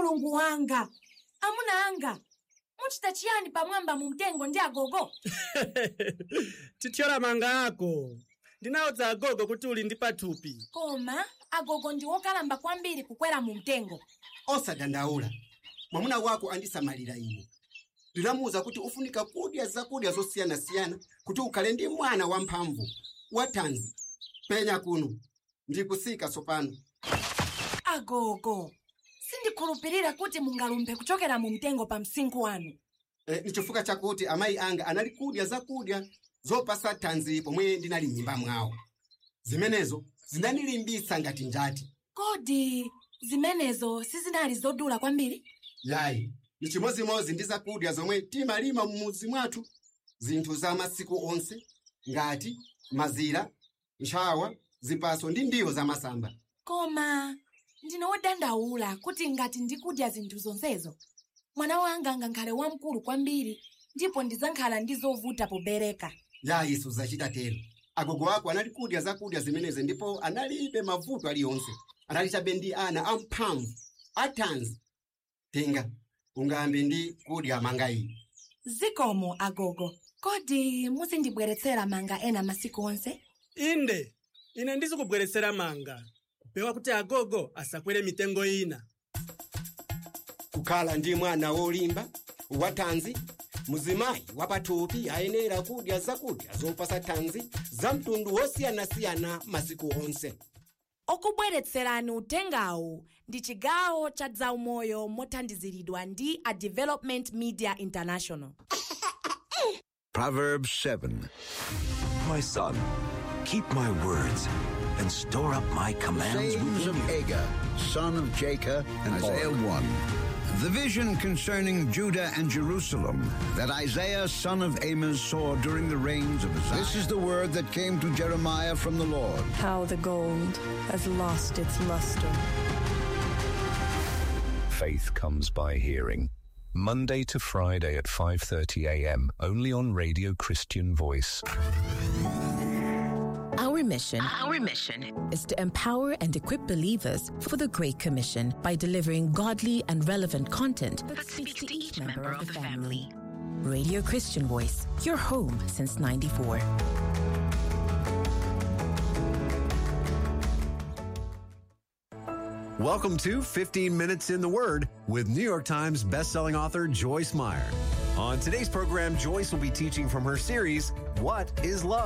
mulungu wanga amuna anga muchita chiyani pamwamba mu mtengo ndi agogo tithyola manga ako ndinawudza agogo kuti uli ndi pathupi koma agogo ndi wokalamba kwambiri kukwera mu mtengo osadandaula mwamuna wako andisamalira ine ndilamuwuza kuti ufunika kudya zakudya zosiyanasiyana kuti ukhale ndi mwana wamphamvu wathanzi penya kuno ndikusika tsopano agogo sindikhulupirira kuti mungalumphe kuchokera mu mtengo pa msinkhu wanu e, ni chifukwa chakuti amayi anga anali kudya zakudya zopasa thanzi pomwe ndinali m'mimba mwawo zimenezo zinandilimbitsa ngati njati kodi zimenezo sizinali zodula kwambiri yayi ni chimozimozi ndi zakudya zomwe timalima m'mudzi mwathu zinthu za masiku onse ngati mazira ntchawa zipaso ndi ndiwo zamasamba koma ndine wodandaula kuti ngati ndikudya zinthu zonsezo mwana wanga angakhale wamkulu kwambiri ndipo ndidzakhala ndi zovuta pobereka yayi suzachita tero agogo ako anali kudya zakudya zimenezi ndipo analibe mavuto aliyonse anali chabe ndi ana amphamvu athanzi tenga ungambe ndi kudya manga iyi zikomo agogo kodi muzindibweretsera manga ena masiku onse inde ine ndizikubweretsera manga kupewa kuti agogo asakwere mitengo ina kukhala ndi mwana wolimba wathanzi muzimayi wapathupi ayenera kudya zakudya zopasa thanzi za mtundu wosiyanasiyana masiku onse okubweretserani uthengawu ndi chigawo cha zaumoyo mothandiziridwa ndi a development media international Proverbs 7. My son, keep my words and store up my commands sayings within of you. Agur, son of Jacob, and Isaiah 1. The vision concerning Judah and Jerusalem that Isaiah, son of Amos, saw during the reigns of Uzziah. This is the word that came to Jeremiah from the Lord. How the gold has lost its luster. Faith comes by hearing. Monday to Friday at 5:30 a.m. only on Radio Christian Voice. Our mission, our mission is to empower and equip believers for the Great Commission by delivering godly and relevant content that speaks to each member of the family. Radio Christian Voice, your home since 94. Welcome to 15 Minutes in the Word with New York Times bestselling author Joyce Meyer. On today's program, Joyce will be teaching from her series, What is Love?